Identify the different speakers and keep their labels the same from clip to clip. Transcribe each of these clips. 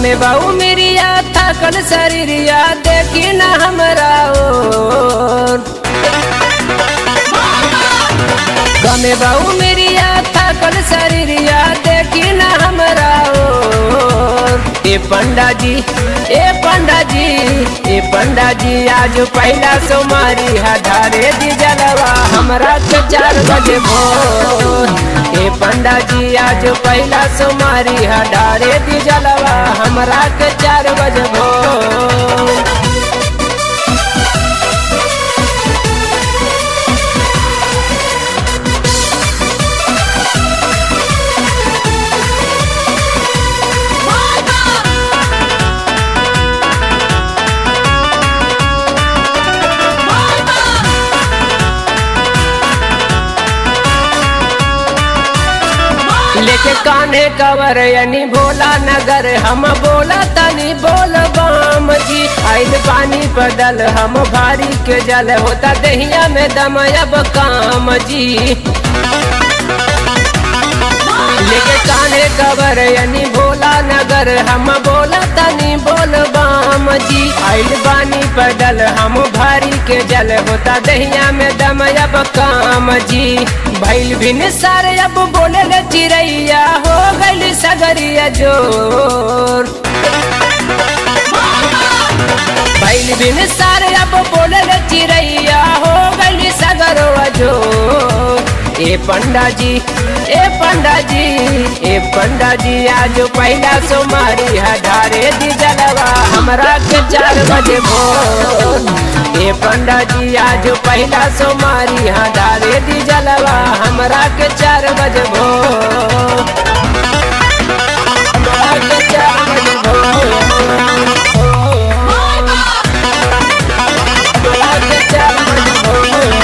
Speaker 1: कमे बाऊ मेरिया थकल शरीरिया देखी न हमरा ओर कमे बाऊ मेरिया थकल शरीरिया देखी न हमरा ओर ए पंडा जी ए पंडा जी ए पंडा जी आज पहला सोमारी हधारे दी जलवा हमरा के चार बजे भोर ए पंडा जी आज पहला सोमारी हधारे दी जलवा हमरा के चार बजे भोर लेके कान्हे कवर यानी भोला नगर हम बोला तनी बोल बाम जी आइल पानी बदल हम भारी के जल होता दहिया में दम अब काम जी लेके कान्हे कवर यानी भोला नगर हम बोला तनी बोल बाम जी आइल बानी पडल हम भारी के जल होता दहिया में दम अब काम जी भैल भिन सारे अब बोले ले चिड़ैया हो गई सगरिया जोर भैल भिन सारे अब बोले ले चिड़ैया हो गई सगरवा जोर ए पंडा जी ए पंडा जी ए पंडा जी आज पहला सोमारी हधारे दी जलवा हमरा के चार बजे भोर ए पंडा जी आज पहला सोमारी हधारे दी जलवा हमरा के चार बजे भोर हमरा के चार बजे भोर हमरा के चार बजे भोर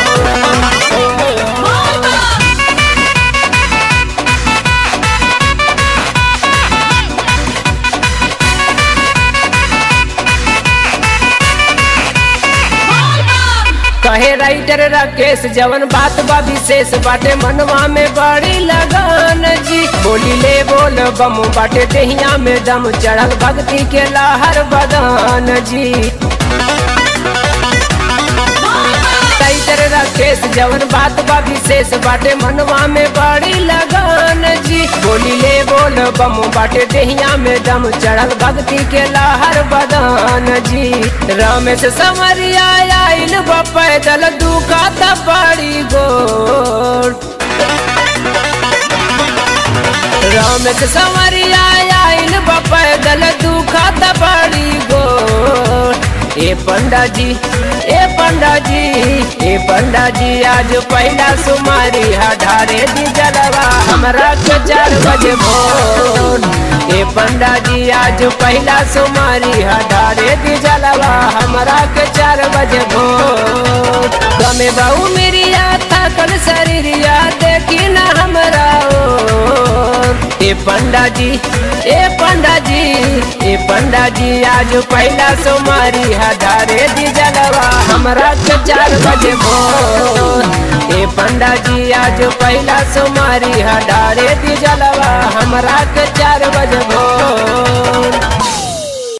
Speaker 1: कहे राइटर राकेश जवन बात बा विशेष बाटे मनवा में बड़ी लगन जी बोली ले बोल बम बाटे दहिया में दम चढ़ल भक्ति के लहर बदन जी राइटर राकेश जवन बात बा विशेष बाटे मनवा में बड़ी लगन जी बोली ले बोल बम बाटे दहिया में दम चढ़ल भक्ति के लहर बदन जी रमेश समरिया आइल बा पैदल दुखा त बड़ी गोर रमेश समरिया आइल बा पैदल दुखा त बड़ी गोर ए पंडा जी ए पंडा जी ए पंडा जी आज पहला सुमारी हधारे दी जलवा हमरा के चार बजे भोर ए पंडा जी आज पहला सुमारी हधारे दी जलवा हमरा के चार बजे भोर गमे बाऊ मेरिया थकल शरीरिया देखी न हमरा ओर ए पंडा जी ए पंडा जी ए पंडा जी आज पहला सोमारी हधारे दी जलवा हमरा के चार बजे भोर ए पंडा जी आज पहला सोमारी हधारे दी जलवा हमरा के चार बजे भोर